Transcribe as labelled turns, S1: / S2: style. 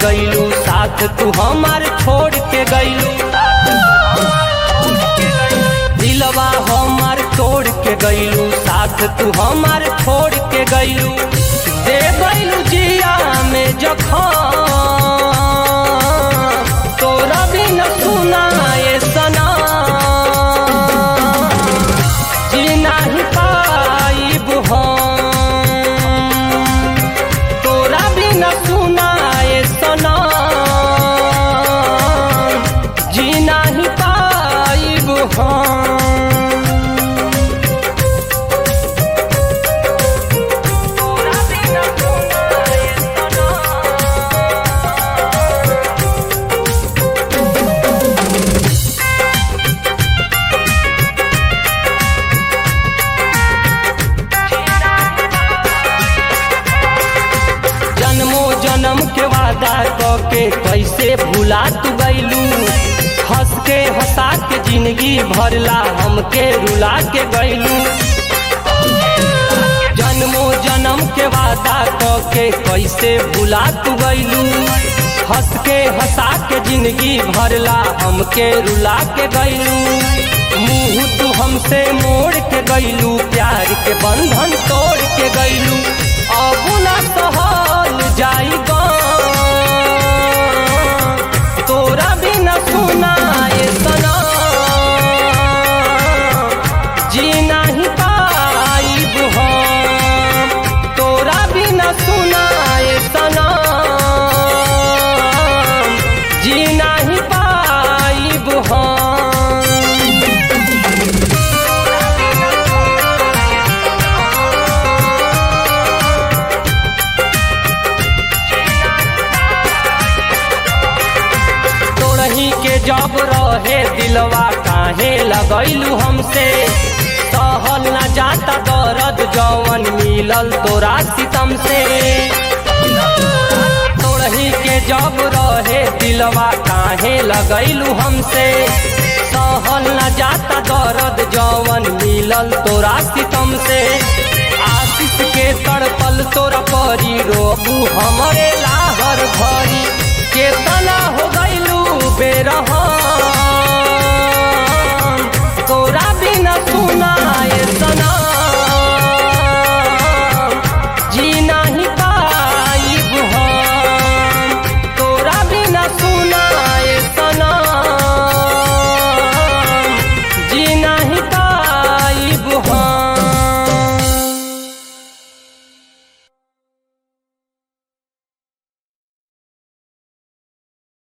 S1: गईलू साथ तू हमार छोड़ के गईलू दिलवा हमार तोड़ के गईलू साथ तू हमार छोड़ के गईलू दे गईलू जिया में जखम तोरा भी न सुनाए सना जी नाही पाइब हम तोरा भी न सुनाए सना जी नाही पाइब हम तोरा भी न सुनाए सना जन्मो जन्म के वादा क के कैसे भुला तू गईलू हंस के हंसा के जिंदगी भरला हमके रुला के गईलू जन्मो जन्म के वादा क के कैसे भुला तू गईलू हंस के हंसा के जिंदगी भरला हमके रुला के गईलू मुंह तू हमसे मोड़ के गईलू प्यार के बंधन तोड़ के गईलू अब ना सहल जाई गाम। तोरा भी न सुनाए सना जी नहीं पाइब हम तोरा भी न सुनाए सना जी नहीं पाइब हम तोरही के जब रहे दिलवा काहे लगैलू हमसे सहल न जाता दर्द जवन मिलल तोरा सितम से तोरही के जब रहे दिलवा काहे लगैलू हमसे सहल न जाता दर्द जवन मिलल तोरा सितम से आशीष के तड़पल तोरा परी रोबू हमरे लाहर भरी केतना हो गईलू बेरहा